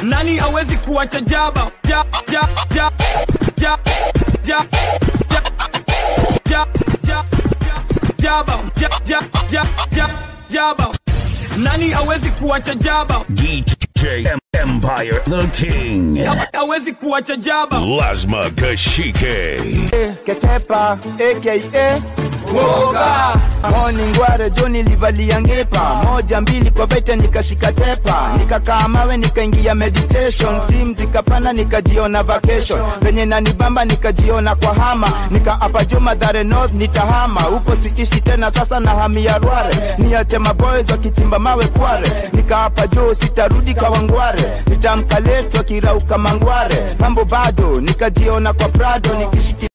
nani awezi kuwacha jaba ja, ja, ja, ja, ja, ja, ja, ja, jaba ja, ja, ja, ja, jaba nani awezi kuwacha jaba DJ Em- Empire the King. awezi kuwacha jaba Lasma Kashike. ketepa aka Woga. moni ngware joni livalia ngepa moja mbili kwa vete nikashika tepa nikakaa mawe nikaingia meditation steam zikapanda nikajiona vacation venye nanibamba nikajiona kwa hama nikaapa juu madhare north nitahama huko siishi tena sasa na hamia rware niache maboys wakichimba mawe kware nikaapa juu sitarudi kawangware nitamka letu akirauka mangware mambo bado nikajiona kwa prado nikishiki